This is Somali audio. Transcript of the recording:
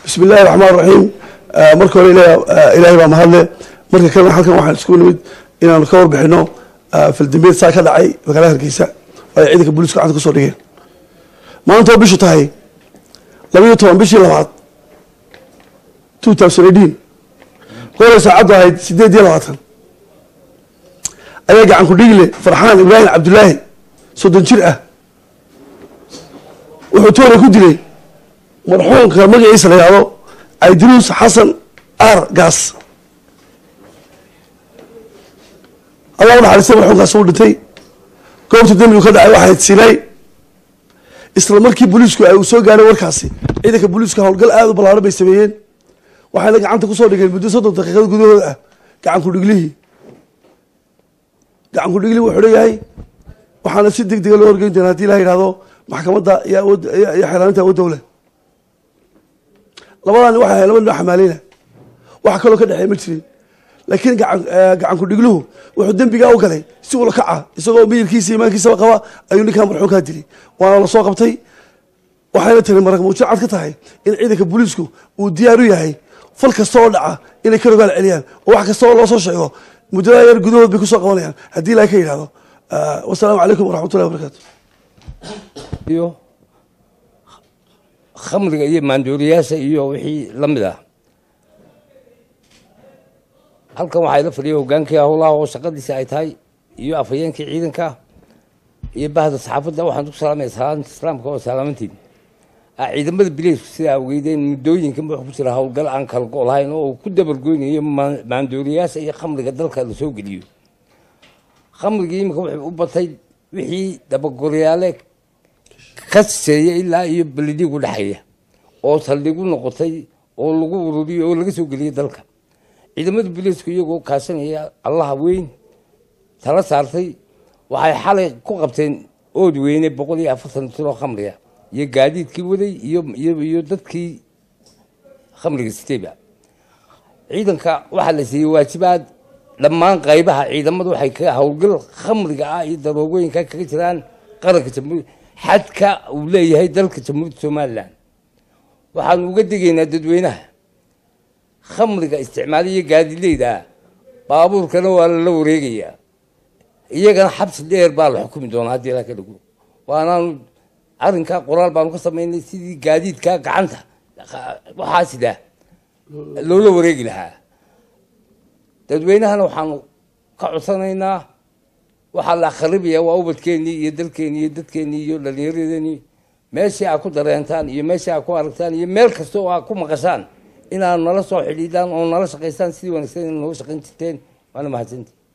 bismi illahi raxmaan raxiim marka hore ilaahay baa mahadle marka kalena halkan waxaan isku nimid inaanu ka warbixino faldambeed saa ka dhacay magaalada hargeysa oo ay ciidanka booliisku gacanta kusoo dhigeen maanta oo bishu tahay labaiyo toban bishii labaad two thousand eighteen goolay saacaddu ahayd sideed iyo labaatan ayaa gacan ku dhigle farxaan ibraahim cabdulaahi soddon jir ah wuxuu toora ku dilay marxuumka magaciisa la yihahdo aidiruus xasan ar gaas allah u naxariistay marxuumkaas uu dhintay goobta dembigu ka dhacay waxayd sinay isla markii booliisku ay uu soo gaadhay warkaasi ciidanka booliiska howlgal aada u ballaaran bay sameeyeen waxayna gacanta kusoo dhigeen muddo soddon daqiiqada gudahooda ah gacan ku dhiglihii gacan ku dhiglihii wuxuu leeyahay waxaana si deg dega loo horgeyn doonaa hadii la yidhahdo maxkamadda iyo awood iyo xeelaaninta awood dowla labadani waxay ahay laba nin oo xamaaleyna wax kaloo ka dhexeey ma jirin laakiin gacan gacan ku dhigluhu wuxuu dembigaa u galay si ula kaca isagoo miyirkiisa imaankiisaba qaba ayuu ninkaa marxuumkaa dilay waana la soo qabtay waxayna tiri marag muujin cad ka tahay in ciidanka booliisku uu diyaar u yahay fal kasta oo dhaca inay ka rogaal celiyaan oo wax kasta oo loo soo sheego muddada yar gudahood bay kusoo qabanayaan haddii ilahay ka yidhahdo wasalaamu calaykum waraxmatullahi wabarakaatu iyo khamriga iyo maandooriyaasha iyo wixii la mid ah halkan waxaa ila fadhiya hogaankii howlaha oo shaqadiisa ay tahay iyo afhayeenkii ciidanka iyo bahda saxaafadda waxaan ku salaamaya salaanta islaamka oo salaamantiin ciidamada bileysku sidaa ogeydeen muddooyinkan wuxuu ku jira howlgal aan kala go' lahayn oo ku dabargoynayo maandooriyaasha iyo khamriga dalka la soo geliyo khamrigii iminka wuxuu u batay wixii dabagoryaale ka siseeya ilaa iyo beledhigu dhexeeya oo saldhigu noqotay oo lagu ururiyo oo laga soo geliyay dalka ciidamada booliisku iyagoo kaashanaya allaha weyn tala saartay waxay xalay ku qabteen ood weyne boqol iyo afartan tiro khamriga iyo gaadiidkii waday iyo iyo dadkii khamriga sitayba ciidanka waxaa la siiyey waajibaad dhammaan qaybaha ciidamadu waxay ka howlgal khamriga ah iyo daroogooyinka kaga jiraan qaranka jamhuur xadka uu leeyahay dalka jamhuuriyadda somalilan waxaanu uga degaynaa dadweynaha khamriga isticmaaliyo gaadileyda baabuurkana waa lala wareegayaa iyagana xabsi dheer baa la xukumi doonaa haddii ilaa ka dhago waanaanu arrinkaa qoraal baanu ka samaynay sidii gaadiidkaa gacanta waxaa sidaa loola wareegi lahaa dadweynahana waxaanu ka codsanaynaa waxaa la akhribaya waa ubadkeennii iyo dalkeennii iyo dadkeennii iyo dhallinyaradeenii meeshii aa ku dareentaan iyo meeshii aa ku aragtaan iyo meel kasta oo aa ku maqashaan inaad nala soo xidhiidaan oo nala shaqaystaan sidii wanaagsan in nooga shaqayn jirteen waana mahadsantii